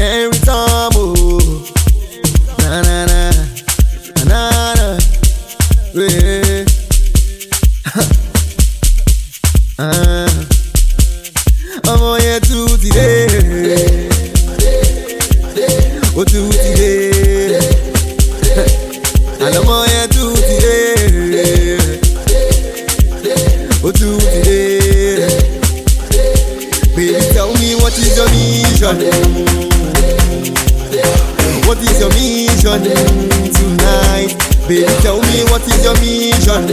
can't return, oh. Na na na, na na, yeah. Ah. ọmọ yẹn tún ti dé ó tún ti dé àlọ́mọ yẹn tún ti dé ó tún ti dé. Baby, tell me what is your mission? What is your mission tonight? Baby, tell me what is your mission?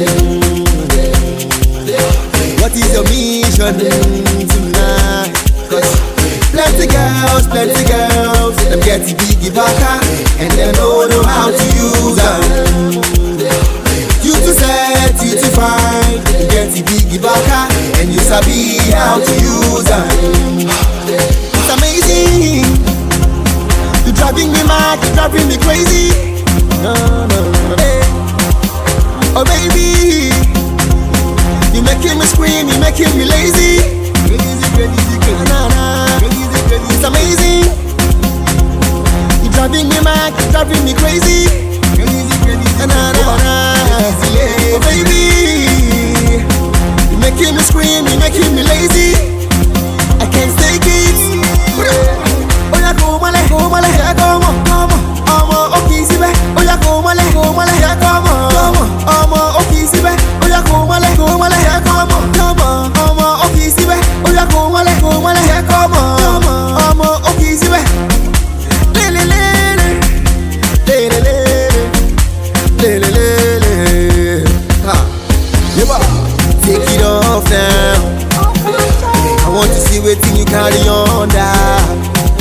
What is your mission tonight? Cause plenty girls, plenty girls, them get the biggie backer and they don't know how to use them. You too set, you too fine, you get the biggie backer and you sabi how to use them. It's amazing. You driving me mad, you driving me crazy. No, no, no, hey. Oh baby, you making me scream, you making me lazy. Crazy, crazy, crazy, nah, nah. Crazy, crazy, it's amazing. You driving me mad, you driving me crazy. Crazy, crazy, nah, nah, nah. Oh baby, you making me scream, you making me lazy. I can't take it. Oya kò mọ́lẹ̀, kò mọ́lẹ̀, yẹ kò mọ̀, kò mọ̀. Ọmọ ó kì í síbẹ̀. Oya kò mọ́lẹ̀, kò mọ́lẹ̀, yẹ kò mọ̀, kò mọ̀. Ọmọ ó kì í síbẹ̀. Oya kò mọ́lẹ̀, kò mọ́lẹ̀, yẹ kò mọ̀, kò mọ̀. Ọmọ ó kì í síbẹ̀. Oya kò mọ́lẹ̀, kò mọ́lẹ̀, yẹ kò mọ̀, kò mọ̀. Ọmọ ó kì í síbẹ̀. Lélelélé, lélelélé, lélelélé. Ha. Yeba. Take it off now. I want to see wetin you carry on that.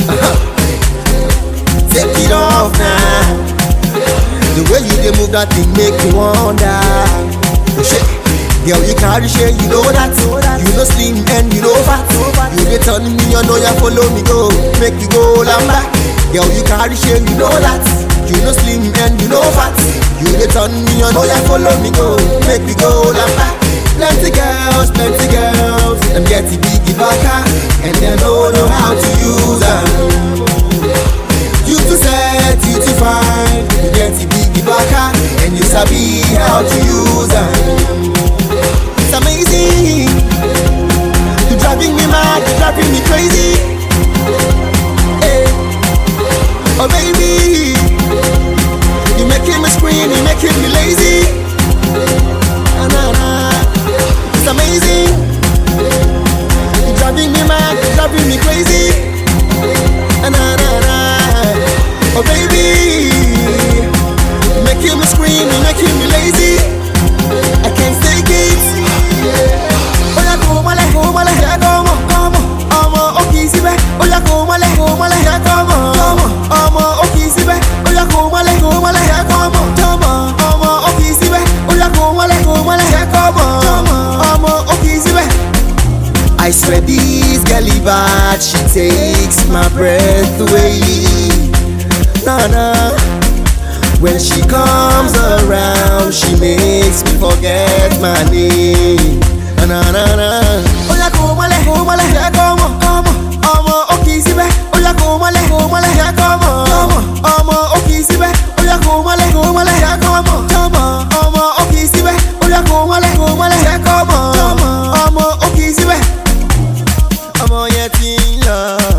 Take it off now. The way you dey move that thing make me wonder. Shit. Girl, you carry shit, you know that. You know slim and you know fat. You dey turn me, you know you follow me go. Make you go lamba. Girl, you carry shit, you know that. You know slim and you know fat. You dey turn me, you know you follow me go. Make me go lamba. Plenty girls, plenty girls, them get the biggie backer, and they don't know how to use them. You too set, you too fine, you get the biggie backer, and you sabi how to use them. It's amazing. You driving me mad, you driving me crazy. Hey. Oh baby, you making me scream, you making me lazy. Na, na, na. It's amazing. You driving me mad, you driving me crazy. Na, na, na. Oh baby, you making me scream, you making me lazy. I can't take it. Oya kò mọ́lẹ̀, kò mọ́lẹ̀, yẹ kò mọ̀, kò mọ̀. Ọmọ ó kì í síbẹ̀. Oya kò mọ́lẹ̀, kò mọ́lẹ̀, yẹ kò mọ̀, kò mọ̀. Ọmọ ó kì í síbẹ̀. Oya kò mọ́lẹ̀, kò mọ́lẹ̀, yẹ kò mọ̀, kò mọ̀. Ọmọ ó kì í síbẹ̀. Oya kò mọ́lẹ̀, kò mọ́lẹ̀, yẹ kò mọ̀, kò mọ̀. Ọmọ ó kì í síbẹ̀. I swear this girl is bad, she takes my breath away. Nah, nah. When she comes around, she makes me forget my name. Na na na na. Oya kò mọ́lẹ̀, kò mọ́lẹ̀, yẹ kò mọ̀, kò mọ̀. Ọmọ ó kì í síbẹ̀. Oya kò mọ́lẹ̀, kò mọ́lẹ̀, yẹ kò mọ̀, kò mọ̀. Ọmọ ó kì í síbẹ̀. Oya kò mọ́lẹ̀, kò mọ́lẹ̀, yẹ kò mọ̀, kò mọ̀. Ọmọ ó kì í síbẹ̀. Oya kò mọ́lẹ̀, kò mọ́lẹ̀, yẹ kò mọ̀, kò mọ̀. Ọmọ ó kì í síbẹ̀. Ọmọ yẹn ti ń lọ.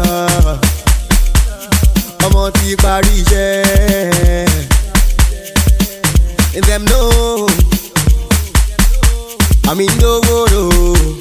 Ọmọ ti parí iṣẹ́. Them know I'm in the world.